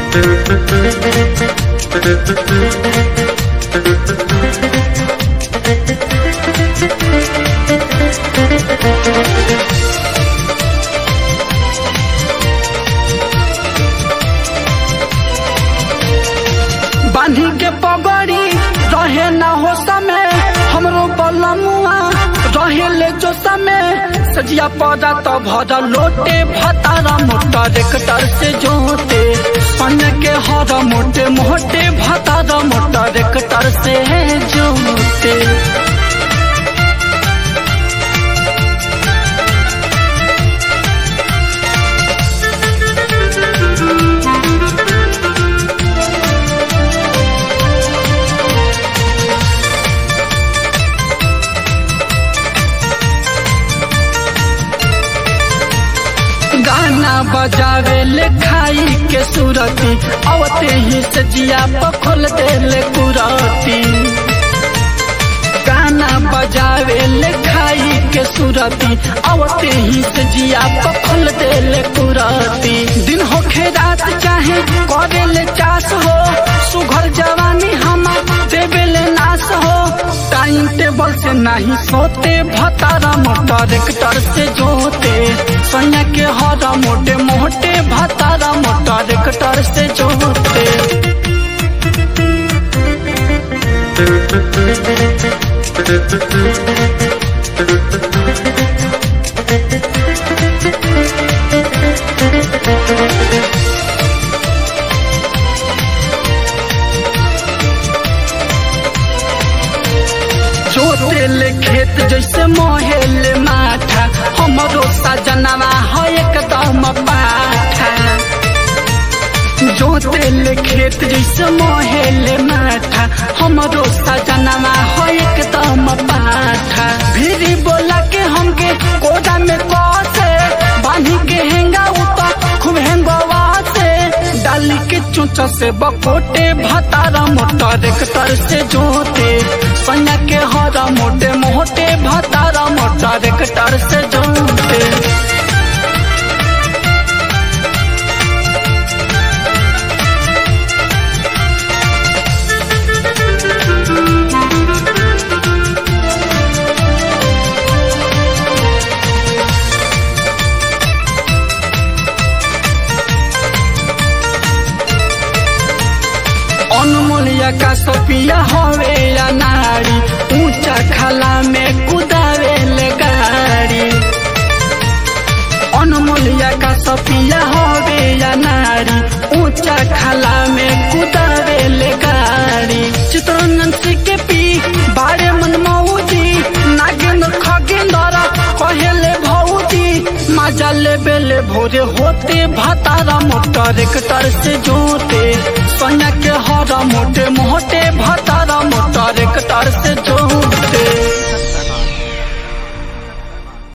बांधी के पगड़ी रहे न हो समय हमरो बलमुआ रहे ले जो समय सजिया पौधा तो भर लोटे भतारा मोटा रेकटर से जोते सन के हर मोटे मोटे भतारा मोटा रेकटर से जोते गाना बजावे ले खाई के सुरती अवते ही सजिया पखोल दे ले कुरती गाना बजावे ले खाई के सुरती अवते ही सजिया पखोल दे ले कुरती दिन होखे रात चाहे करे ले चास हो सुघर जवानी हमार देवे ले नाश हो टाइम टेबल से नहीं सोते भतारा मोटर रेक्टर से जोते सोनिया के हरा मोटे मोटे भतारा मोटर रेक्टर से जोते जोते ले खेत जैसे मोहेले माठा हमरो सजनवा है एकदम पाठा जोते ले खेत जैसे मोहेले माठा हमरो सजनवा है एकदम पाठा भीरी बोला के हमके कोदा में कसे बांधी के हेंगा उता खूब हेंगवा से डाली के चोचा से बकोटे भतारा मोटा रेक्टर से जोते सैया के हरा मोटे मोटे भतारा मोटा रेक्टर से जोते अनमोलिया का सपिया हवे या नारी ऊंचा खाला में कुदावे ले गाड़ी अनमोलिया का सपिया हवे या नारी ऊंचा खाला में कुदावे ले गाड़ी चित्रनंद के पी बारे मन मऊजी नागेंद्र खगेंद्र कहेले भौजी मजा ले बेले भोरे होते भतारा मोटर रेक्टर से जोते सोनिया के हरा